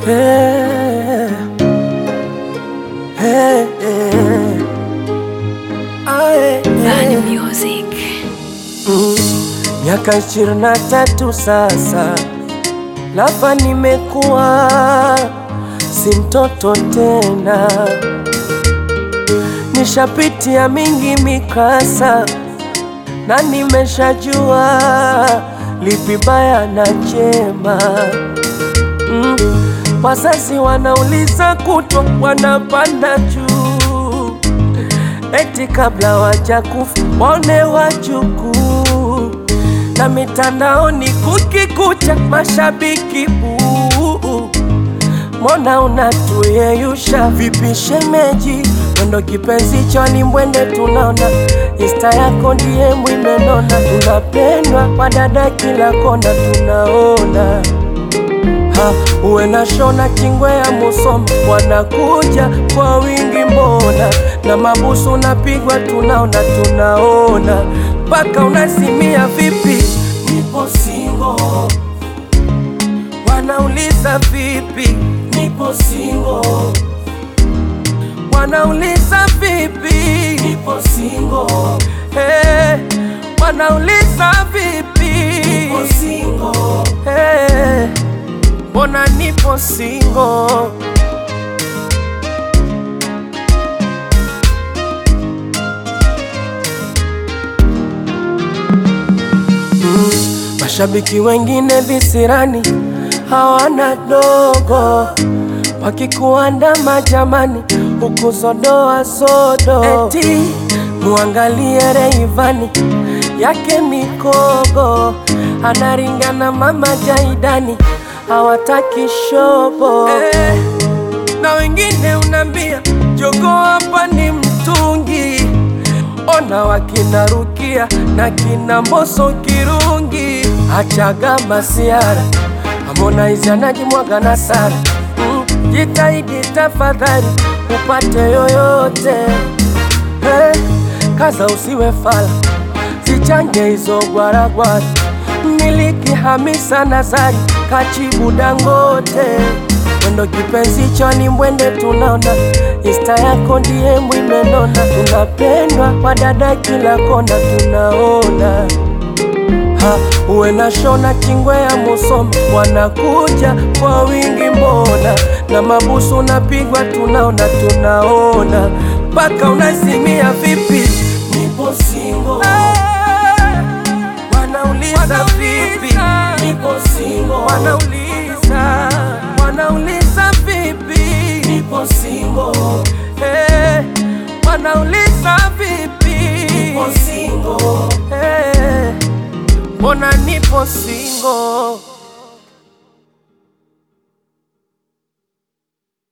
Hey, hey, hey. Aye, Vani hey. Music. Mm, Miaka ishirini na tatu sasa, lapa nimekuwa si mtoto tena, nishapitia mingi mikasa na nimeshajua lipi baya na jema. Mm, wazazi wanauliza kutwa, wanapanda juu eti kabla wajakufa waone wajukuu, na mitandaoni kukikucha mashabiki buu. Mbona unatuyeyusha vipi shemeji? Mwendo kipenzi choni mwende tunaona Insta yako ndiye mwimenona, tunapendwa wadada kila kona tunaona ha, uwe na shona kingwe ya Musoma wanakuja kwa wingi mbona, na mabusu unapigwa tunaona tunaona, mpaka unasimia vipi, nipo singo, wanauliza vipi, nipo singo, wanauliza vipi, nipo singo, hey, wanauliza vipi, nipo singo, hey, mbona nipo singo Mashabiki wengine visirani hawana dogo, wakikuandama jamani, huku sodoa sodo, eti muangalie Reivani yake mikogo, anaringana mama Jaidani, hawataki shobo eh, na wengine unambia jogo hapa ni mtungi ona wakina Rukia na kina Mboso Kirungi, achaga masiara Harmonize anajimwaga na Sara mm, jitahidi tafadhali upate yoyote hey, kaza usiwe fala, zichange hizo gwaragwara, miliki Hamisa Nazari kachibu Dangote mwendo kipenzi choni mwende tunaona Insta yako ndiye mwimenona, tunapendwa wadada kila kona tunaona ha, uwe na shona kingwe ya Musoma wanakuja kwa wingi mbona, na mabusu unapigwa tunaona tunaona, mpaka unasimia vipi, nipo singo wanauliza vipi, nipo singo wanauliza wanauliza vipi, nipo singo hey, wanauliza vipi, nipo singo hey, mbona nipo singo